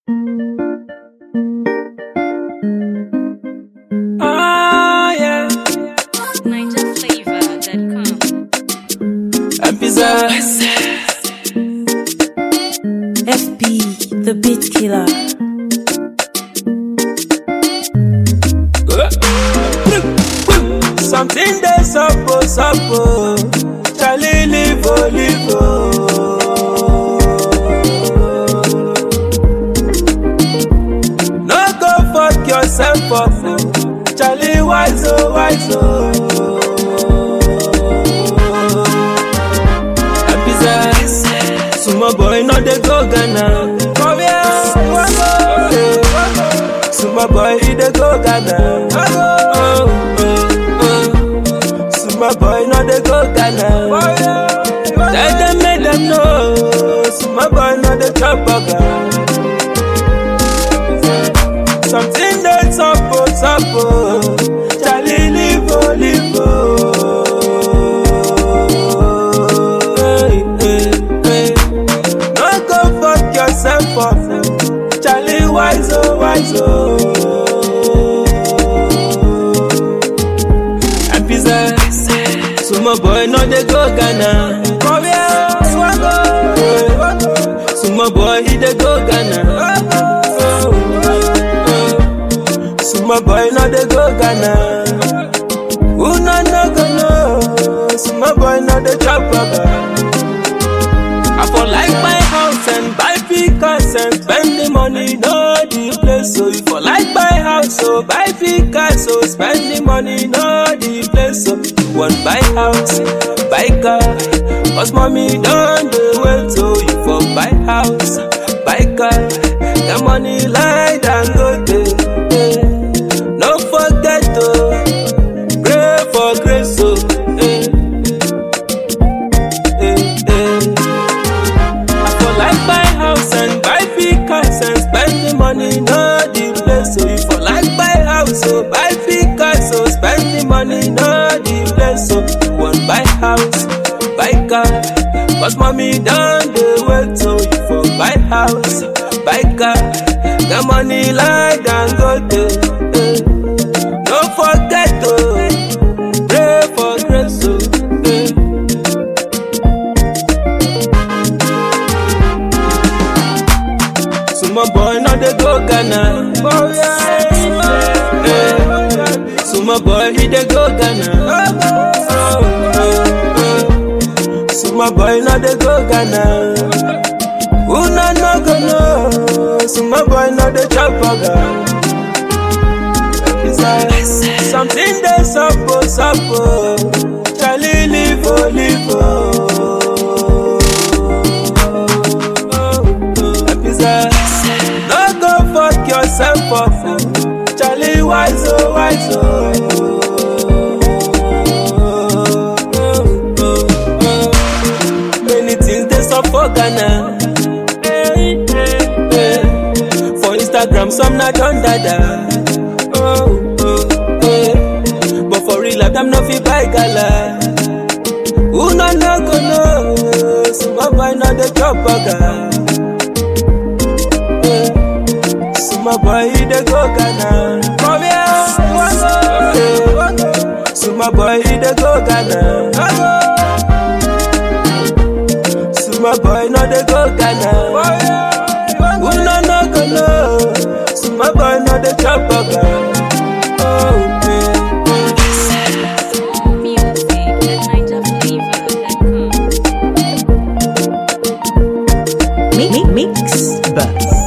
Ah, yeah. NigerFlavor.com. Pizza. FB, the beat killer. Something they suppo, suppo. Charlie live, oh, live, oh. No go fuck yourself up, oh. Charlie wise, oh, wise, oh. Pizza. Sumo boy, no they go Ghana. Come here, one go. Sumo boy, he dey go Ghana. Oh, oh, oh. Sumo boy, no dey go Ghana. Tell them, make them know. Sumo boy, no dey chop burger. Something that's up, oh, up, oh. Charlie, live, oh, live, oh. Hey, hey, hey. No go fuck yourself up. oh. Charlie, wise, oh, wise, oh. And pizza. Sumo boy, no, they go Ghana. Come here, swaggo. Sumo boy, he dey go Ghana. Oh, oh, oh. Sumo boy, no, they go Ghana. Who no no go know? Sumo boy, no, they chop burger. I for like my house and buy big cars and spend the money, no the place. So if I like my house, so buy big cars, so spend the money, no the place. So you want buy house, buy car, cause mommy don't do well. So you for buy house, buy car, the money like and go there. No forget to pray for grace, so eh, eh, eh. I for like buy house and buy big cars and spend the money, no the place. So if I like buy house, so buy big cars, so spend the money, no the place. So you want buy house, buy car, cause mommy done the wait. So you for buy house, buy car, the money like and go there. No forget to pray for grace. So, eh. Sumo boy no dey go Ghana. Eh, Sumo boy he dey go Ghana. Sumo boy no dey go Ghana. Who no no go know? Sumo boy no dey chop burger. Something dey suppo suppo. Charlie live oh live oh. Pizza. No go fuck yourself up. oh. Charlie wise oh wise oh. Many things they sup for Ghana. Eh, eh, eh. For Instagram some na don dada. Oh, oh, eh. But for real life them no fit buy gala. Who no no go know? Some boy no dey chop burger. Suma boy he dey go Ghana. Come here, eh. Suma boy he dey go Ghana. Suma boy no dey go Ghana. Who no no go know? Suma boy no dey chop burger. Oh, eh, eh. More music at NigerFlavor.com. Mi- mi- Mix, but